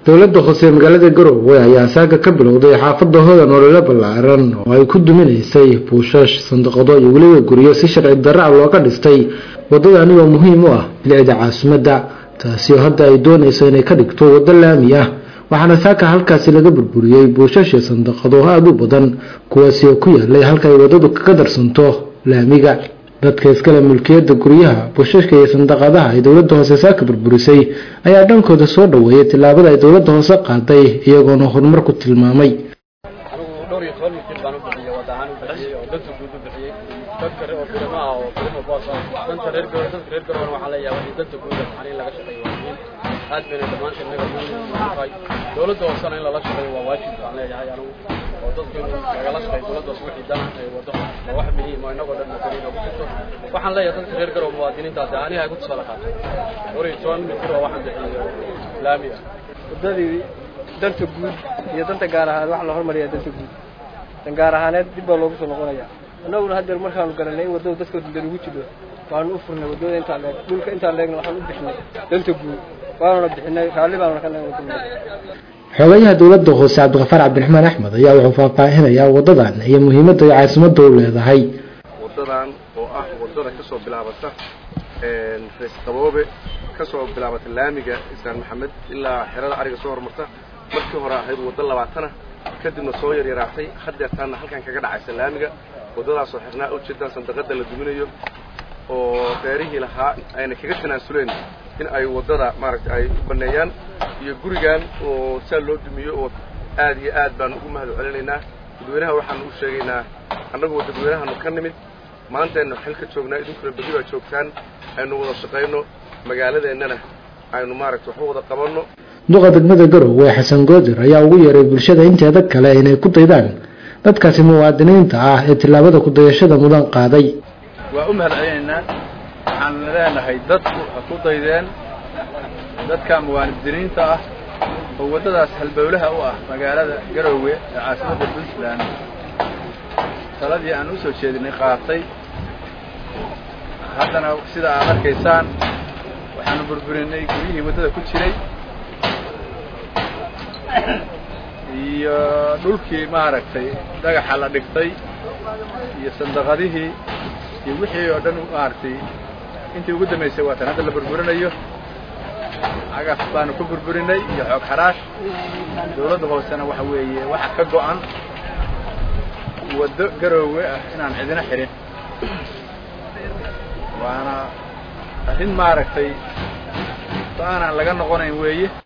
dowladda hoose ee magaalada garowe ayaa saaga ka bilowday xaafada hodan olole ballaaran oo ay ku duminaysay buushash sandaqado iyo weliba guryo si sharci darra looga dhistay wadadani oo muhiim u ah bilicda caasimadda taasi oo hadda ay doonayso inay ka dhigto waddo laami ah waxaana saaka halkaasi laga burburiyey buushash iyo sandaqado aada u badan kuwaasi oo ku yaalay halka ay waddadu kaga darsanto laamiga dadka iskale mulkiyadda guryaha buushashka iyo sandaqadaha ay dowladda hoose saaka burburisay ayaa dhankooda soo dhoweeyay tillaabada ay dowladda hoose qaaday iyagoona horumar ku tilmaamay anigu dhowr iyo toban mitir baan u bixiyey wada ahaan u bixiyey oo danta guud u bixiyey dadka oo birima ah oo birima boos ah danta reer garowe dadka reer garowe waxaa leeyahay wixii danta guud ah in laga shaqeeyo waa muhiim aad bayna dhammaanteen naga muhiim tahay dowladda hoosena in lala shaqeeyo waa waajib baan leeyahay anigu oo dadku in lagala shaqeeyo dowladda hoose wixii dana ay wado waa wax muhiim oo inagoo dhan madaniin oo ku jirto waxaan leeyahay dadka reer garowe muwaadiniintaasi aniga ay ku tusaale qaato dhowr iyo toban mitir oo waxaan bixiyey laami ah waddadii danta guud iyo danta gaar ahaaneed waxaa la hormariyaa danta guud dan gaar ahaaneed dib baa loogu soo noqonayaa annaguna haddeer markaanu garanay in waddada dadka dan ugu jidho waanu u furnay waddada intaa leeg dhulka intaa leegna waxaan u bixinay danta guud waanuna bixinay raalli baanuna ka nahay xogayaha dowladda hoose cabdiqafaar cabdiraxmaan axmed ayaa wuxuu faahfaahinayaa waddadan iyo muhiimadda ay caasimadda u leedahay waddadan oo ah waddada ka soo bilaabata rees qaboobe ka soo bilaabata laamiga isaan maxamed ilaa xerada ariga soo hormarta markii hore ahayd waddo labaatana kadibna soo yaryaraatay hadeertaana halkan kaga dhacaysa laamiga waddadaasoo xirnaa ujeedaan sandaqada la duminayo oo reerihii lahaa ayna kaga tanaasuleen in ay waddada maaragtay ay u baneeyaan iyo gurigan oo saa loo dumiyo oo aad iyo aad baan ugu mahad celinaynaa dadweynaha waxaanu u sheegaynaa annagu dadweynahanu ka nimid maantaynu xil ka joognaa idinkuna berri baa joogtaan aynu wada shaqayno magaaladeennana aynu maaragtay waxu wada qabanno duqa degmada garowe xasan goodir ayaa ugu yeeray bulshada inteeda kale inay ku daydaan dadkaasi muwaadiniinta ah ee tillaabada kudayashada mudan qaaday waa u mahad celinaynaa waxaan leenahay dadku ha ku daydeen dadka muwaadiniinta ah oo waddadaas halbowlaha u ah magaalada garowe ee caasimadda puntland taladii aan u soo jeedinay qaatay haddana sida aad arkaysaan waxaanu burburinay guryihii waddada ku jiray iyo dhulkii maaragtay dhagaxa la dhigtay iyo sandaqadihii iyo wixii oo dhan maaragtay intii ugu dambaysay waa tan hadda la burburinayo cagaf baanu ku burburinay iyo xoog xaraash dawladda hoosena waxa weeye waxa ka go'an waddo garoowe ah inaan cidina xirin waana arrin maaragtay so aanaan laga noqonayn weeye